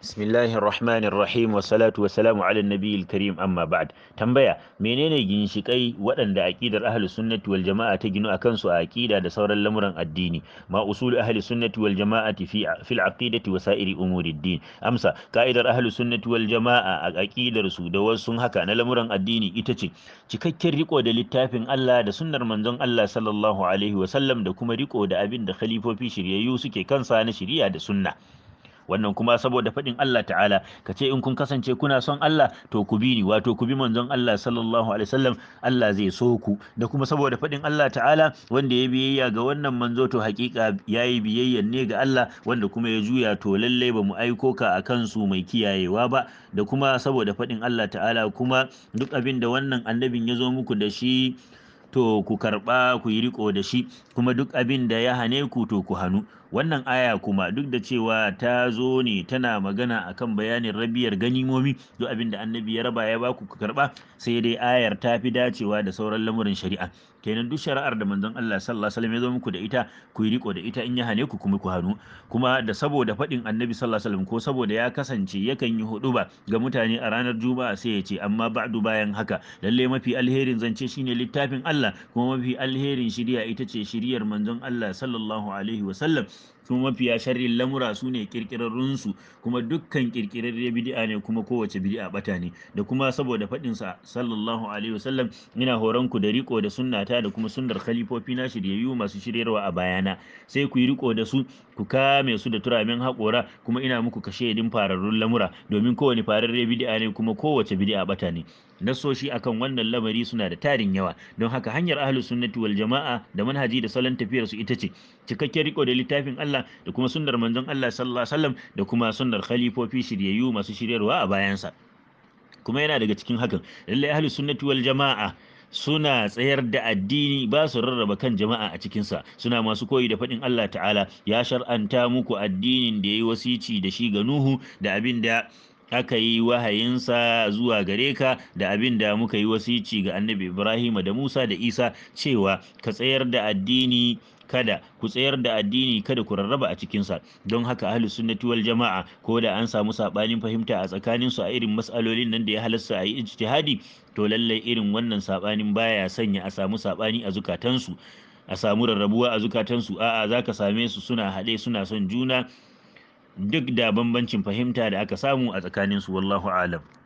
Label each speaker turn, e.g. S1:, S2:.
S1: بسم الله الرحمن الرحيم والصلاة والسلام على النبي الكريم أما بعد tambaya menene ginshikai waɗanda aqidar ahli sunnati wal jama'a ta ginu akan su a aqida da sauran lamuran addini ma usul ahli sunnati wal jama'ati fi fil aqidati wa sa'iri umuri din amsa ka'idar ahli sunnati wal jama'a a aqidar su da wasu haka na lamuran addini ita ce cikakken riko da littafin Allah da sunnar manzon Allah sallallahu alaihi wa sallam da kuma riko da abin da khalifofi shiryayyu suke kansa na shiriya da sunna wannan kuma saboda faɗin Allah ta'ala ka ce in kun kasance kuna son Allah to ku bi ni wato ku bi manzon Allah sallallahu alaihi wasallam Allah zai so ku da kuma saboda faɗin Allah ta'ala wanda ya biyayya ga wannan manzo to hakika yayi biyayya ne ga Allah wanda kuma ya juya to lalle ba mu aiko ka akan su mai kiyayewa ba da kuma saboda faɗin Allah ta'ala kuma duk abin da wannan annabin ya zo muku da shi to ku karɓa ku yi riko da shi kuma duk abin da ya hane ku to ku hannu wannan aya kuma duk da cewa ta zo ne tana magana akan bayanin rabiyar ganimomi duk abin da annabi ya raba ya baku ku karɓa sai dai ayar ta fi dacewa da sauran lamurin shari'a kenan duk shari'ar da manzon Allah sallallahu alaihi wasallam ya zo muku da ita ku yi riko da ita in ya hane ku kuma ku hannu kuma da saboda faɗin annabi sallallahu alaihi wasallam ko saboda ya kasance yakan yi huɗuba ga mutane a ranar juma'a sai ya ce amma ba'du bayan haka lalle mafi alherin zance shine littafin Allah kuma mafi alherin shiriya ita ce shiriyar manzon Allah sallallahu alaihi wasallam kuma mafiya sharrin lamura su ne kirkirarrunsu kuma dukkan kirkirarre bid'a ne kuma kowace bid'a bata ne da kuma saboda faɗin sa sallallahu alaihi wasallam ina horon ku da riko da sunnata da kuma sunnar khalifofi na shiryayyu masu shiryarwa a bayana sai ku yi riko da su ku kame su da turamin haƙora kuma ina muku kashe din fararrun lamura domin kowane fararre bid'a ne kuma kowace bid'a bata ne nasoshi akan wannan lamari suna da tarin yawa don haka hanyar ahlus sunnati wal jama'a da manhaji da salon tafiyar su ita ce cikakken riko da littafin Allah da kuma sunnar manzon Allah sallallahu alaihi wasallam da kuma sunnar khalifofi shiryayyu masu shiryarwa a bayansa kuma yana daga cikin hakan lalle ahlus sunnati wal jama'a suna tsayar da addini ba su rarraba kan jama'a a cikinsa suna masu koyi da faɗin Allah ta'ala ya shar'anta muku addinin da ya yi wasici da shi ga Nuhu da abin da aka yi wahayinsa zuwa gare ka da abin da muka yi wasici ga annabi Ibrahim da Musa da Isa cewa ka tsayar da addini kada ku tsayar da addini kada ku rarraba a cikinsa don haka ahli sunnati wal jama'a ko da an samu sabanin fahimta a tsakanin su a irin mas'alolin nan da ya halasta a yi ijtihadi to lallai irin wannan sabanin baya sanya a samu sabani a zukatansu a samu rarrabuwa a zukatansu a'a zaka same su suna haɗe suna son juna duk da bambancin fahimta da aka samu a tsakaninsu wallahu alam